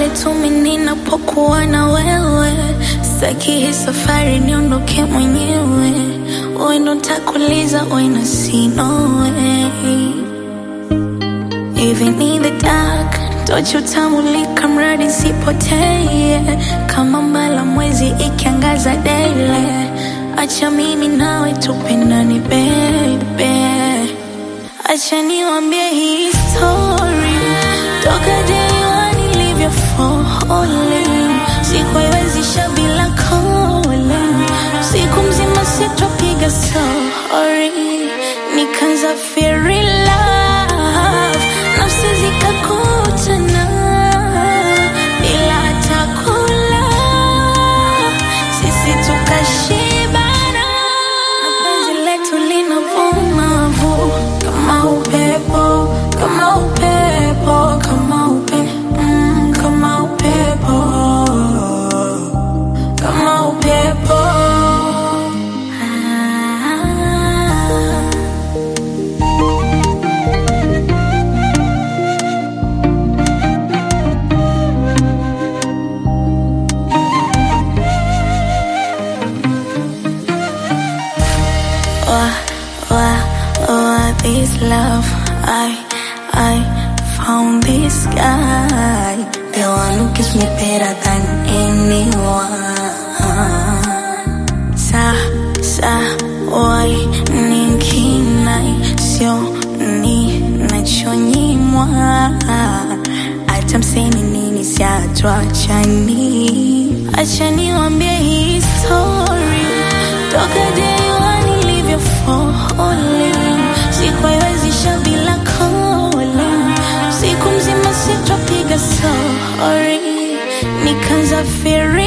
tu mimi ninapokuwa na wewe, sitaki hii safari niondoke mwenyewe. Wewe ndo nitakuuliza when I see no way. Even in the dark, tochi utamulika mradi sipotee, kama mbala mwezi ikiangaza daily. Acha mimi nawe tupendane baby, acha niwambie hii story toka day one nilivyo falling, sikuiwezisha bila calling, siku mzima sitopiga sorry, nikaanza feel in love, nafsi zikakutana bila hata kula, sisi tukashibana, na penzi letu linavuma vu kama upepo, kama upepo, kama upe, mm, kama upepo, kama upepo. Ah. Why, why, why this love? I, I found this guy, the one who gives me better than anyone. Sa, sa, why ninkinai sio ni nachonyimwa, hata mseme nini siatuachani. Acha niwambie hii story toka day one nilivyo falling, sikuiwezisha bila calling, siku mzima sitopiga sorry, nikaanza feel